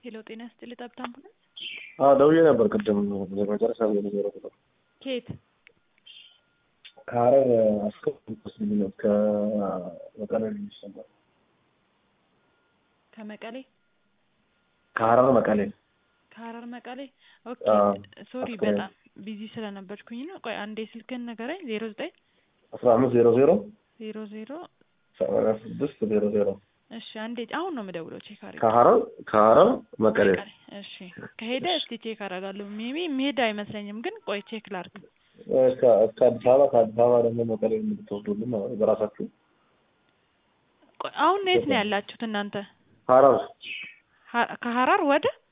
ሄሎ ጤና ይስጥልኝ ጠብታ አምቡላንስ አዎ ደውዬ ነበር ቅድም መጨረሻ ላይ ዜሮ ቁጥር ከየት ከሀረር አስከስልኝ ከመቀሌ ልጅ ነበር ከመቀሌ ከሀረር መቀሌ ከሀረር መቀሌ ኦኬ አዎ፣ ሶሪ አስከሬን። በጣም ቢዚ ስለነበርኩኝ ነው ቆይ አንዴ ስልክህን ንገረኝ ዜሮ ዘጠኝ አስራ አምስት ዜሮ ዜሮ ዜሮ ዜሮ ሰማንያ ስድስት ዜሮ ዜሮ እሺ አንዴ አሁን ነው የምደውለው ቼክ አድርጌ ከሀረር ከሀረር መቀሌ መቀሌ እሺ ከሄደ እስቲ ቼክ አደርጋለሁ ሜቢ የሚሄድ አይመስለኝም ግን ቆይ ቼክ ላድርግ እስከ እስከ አዲስ አበባ ከአዲስ አበባ ደግሞ መቀሌ የምትወስዱልን ማለት ነው በራሳችሁ ቆይ አሁን የት ነው ያላችሁት እናንተ ሀረር ሀ- ከሀረር ወደ